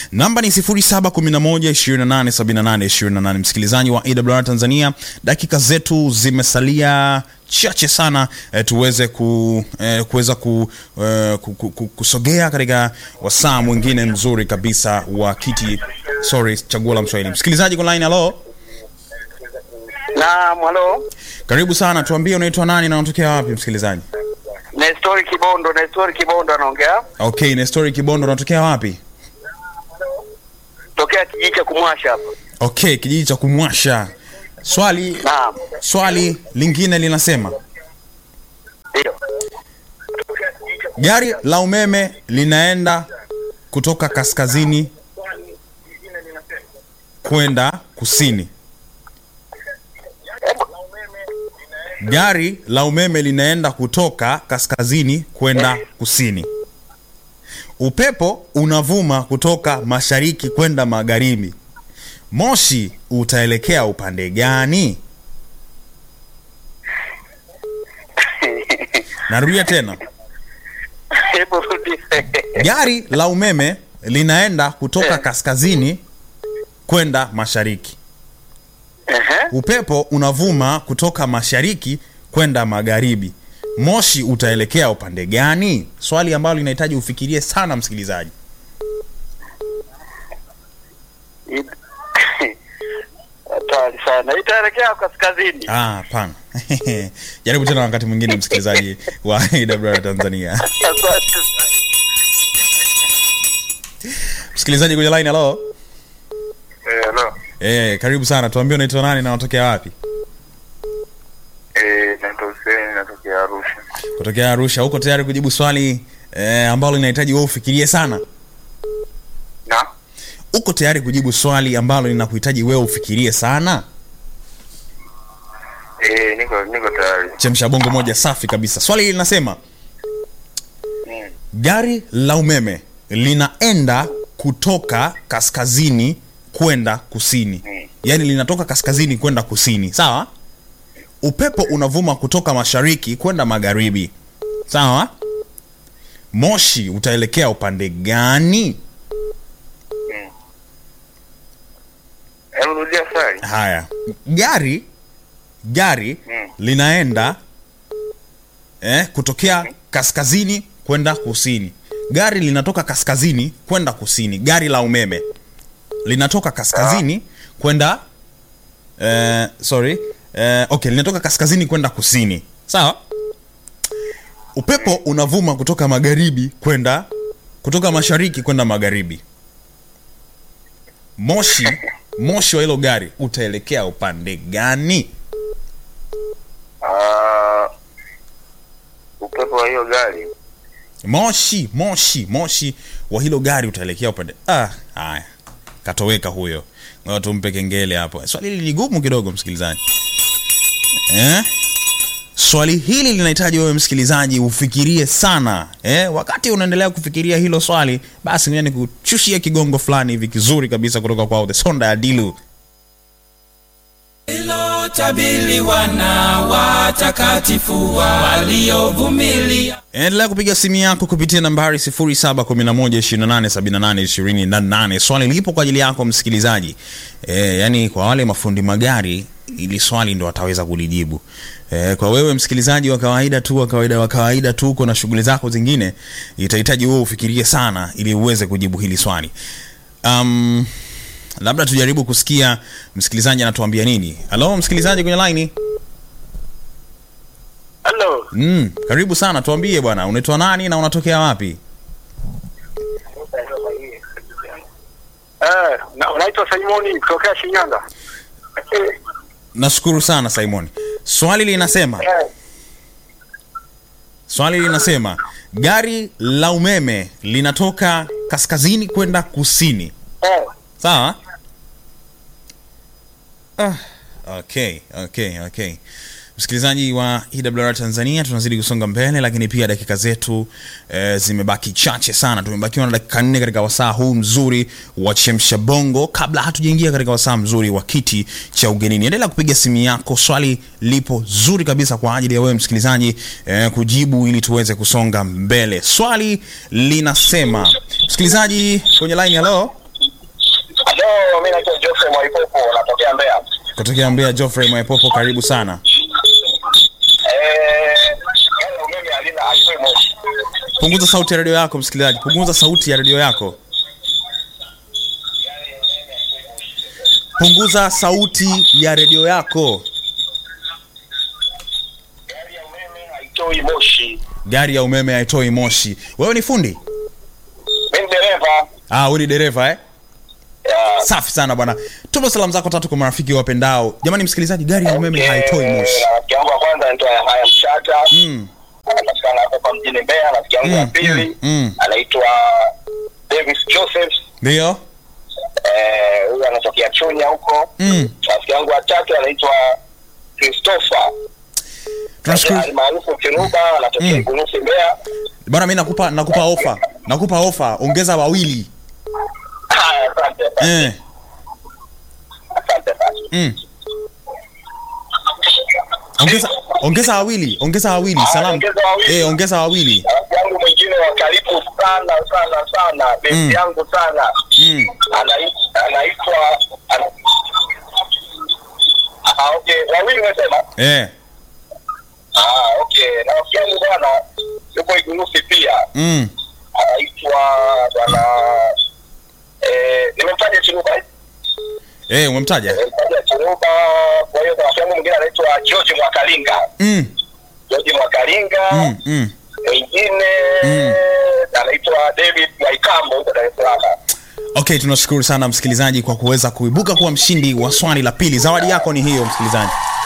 namba ni 0711287828 msikilizaji wa awr tanzania dakika zetu zimesalia chache sana eh, tuweze ku, eh, kuweza ku, eh, ku, ku, ku, kusogea katika wasaa mwingine mzuri kabisa wa kiti sorry chaguo la mswahili msikilizaji kwa line halo Naam, halo. karibu sana tuambie unaitwa nani na unatokea wapi msikilizaji Nestori Kibondo, Nestori Kibondo anaongea. okay nestori kibondo unatokea wapi Tokea kijiji cha Kumwasha hapa. okay kijiji cha kumwasha swali Naam. swali lingine linasema Ndio. gari la umeme linaenda kutoka kaskazini kwenda kusini gari la umeme linaenda kutoka kaskazini kwenda kusini upepo unavuma kutoka mashariki kwenda magharibi moshi utaelekea upande gani narudia tena Hebu rudi. gari la umeme linaenda kutoka kaskazini kwenda mashariki Ehe. upepo unavuma kutoka mashariki kwenda magharibi moshi utaelekea upande gani swali ambalo linahitaji ufikirie sana msikilizaji Hatari sana. Itaelekea kaskazini. Ah, hapana jaribu tena wakati mwingine msikilizaji wa awr tanzania Asante. msikilizaji kwenye line halo Eh, hello. eh karibu sana tuambie unaitwa nani na unatokea wapi Eh, naitwa Hussein natokea Arusha. kutokea arusha huko tayari kujibu swali eh, ambalo linahitaji wewe ufikirie sana Na? uko tayari kujibu swali ambalo linakuhitaji wewe ufikirie sana Eh, niko niko tayari. chemsha bongo moja safi kabisa swali hili linasema Mm. gari la umeme linaenda kutoka kaskazini kwenda kusini Mm. yaani linatoka kaskazini kwenda kusini sawa upepo unavuma kutoka mashariki kwenda magharibi sawa moshi utaelekea upande gani Hebu rudia swali. haya gari gari Mm. linaenda eh, kutokea kaskazini kwenda kusini gari linatoka kaskazini kwenda kusini gari la umeme linatoka kaskazini kwenda eh, sorry eh, okay linatoka kaskazini kwenda kusini sawa upepo unavuma kutoka magharibi kwenda kutoka mashariki kwenda magharibi moshi moshi wa hilo gari utaelekea upande gani Ah, upepo wa hiyo gari. moshi moshi moshi wa hilo gari utaelekea upande ah, haya katoweka huyo ngoja tumpe kengele hapo swali hili ni gumu kidogo msikilizaji eh? swali hili linahitaji wewe msikilizaji ufikirie sana eh? wakati unaendelea kufikiria hilo swali basi ngoja nikuchushie kigongo fulani hivi kizuri kabisa kutoka kwao the sonda ya dilu lilotabiliwa na watakatifu waliovumilia endelea kupiga simu yako kupitia nambari 711287828 swali lipo kwa ajili yako msikilizaji e, yani kwa wale mafundi magari ili swali ndo wataweza kulijibu e, kwa wewe msikilizaji wa kawaida tu wa kawaida wa kawaida tu uko na shughuli zako zingine itahitaji wewe ufikirie sana ili uweze kujibu hili swali um, labda tujaribu kusikia msikilizaji anatuambia nini halo msikilizaji kwenye laini Hello. mm, karibu sana tuambie bwana unaitwa nani na unatokea wapi Eh, na unaitwa Simoni kutokea Shinyanga. Eh, nashukuru sana simon swali linasema eh, swali linasema gari la umeme linatoka kaskazini kwenda kusini eh. sawa ah, okay okay okay msikilizaji wa ewr tanzania tunazidi kusonga mbele lakini pia dakika zetu e, zimebaki chache sana tumebakiwa na dakika nne katika wasaa huu mzuri wa chemsha bongo kabla hatujaingia katika wasaa mzuri wa kiti cha ugenini endelea kupiga simu yako swali lipo zuri kabisa kwa ajili ya wewe msikilizaji e, kujibu ili tuweze kusonga mbele swali linasema msikilizaji kwenye line halo mimi naitwa Geoffrey Mwaipopo, natokea Mbeya. kutokea Mbeya. Geoffrey Mwaipopo, karibu sana. Eh, gari la umeme halina haitoi moshi. Punguza sauti ya redio yako msikilizaji, punguza sauti ya redio yako, punguza sauti ya redio yako. Gari ya umeme haitoi moshi. Gari ya umeme haitoi moshi. Wewe ni fundi? Mimi ni dereva. Ah, wewe ni dereva eh? Ya, Safi sana bwana. Tuma salamu zako tatu kwa marafiki wapendao. Jamani msikilizaji, gari ya umeme okay, haitoi moshi. Rafiki yangu wa kwanza anaitwa Haya Mchata. Mm. Anapatikana hapo kwa mjini Mbeya. Rafiki yangu wa Mm, pili mm, mm. anaitwa Davis Joseph. Ndio? Eh, huyu anatokea Chunya huko. Mm. Rafiki yangu wa tatu anaitwa Christopher. Tunashukuru. Almaarufu Kiruba, anatokea Mm. Igurusi Mbeya. Bwana mimi nakupa nakupa ofa. Nakupa ofa, ongeza wawili. Haya, asante. asante. Eh. Asante sana. Mm. Ongeza ongeza wawili, ongeza wawili. Ah, Salamu. ongeza wawili. Eh, ongeza wawili. Rafiki yangu mwingine wa karibu sana sana sana, besti Mm. yangu sana Mm. Anai- anaitwa ana- Ah, okay, wawili umesema? Eh. Ah, okay. Na rafiki yangu bwana yuko Igurusi pia, Mm. anaitwa bwana eh, nimemtaja Chiruba eh? Eh, umemtaja? nimemtaja Chiruba. Kwa hiyo rafiki yangu mwingine anaitwa George Mwakalinga, Mm. George Mwakalinga Mm. Mm. mwingine Mm. anaitwa David Mwaikambo huko Dar es Salaam. Okay, tunashukuru sana msikilizaji kwa kuweza kuibuka kuwa mshindi wa swali la pili. Zawadi yako ni hiyo msikilizaji.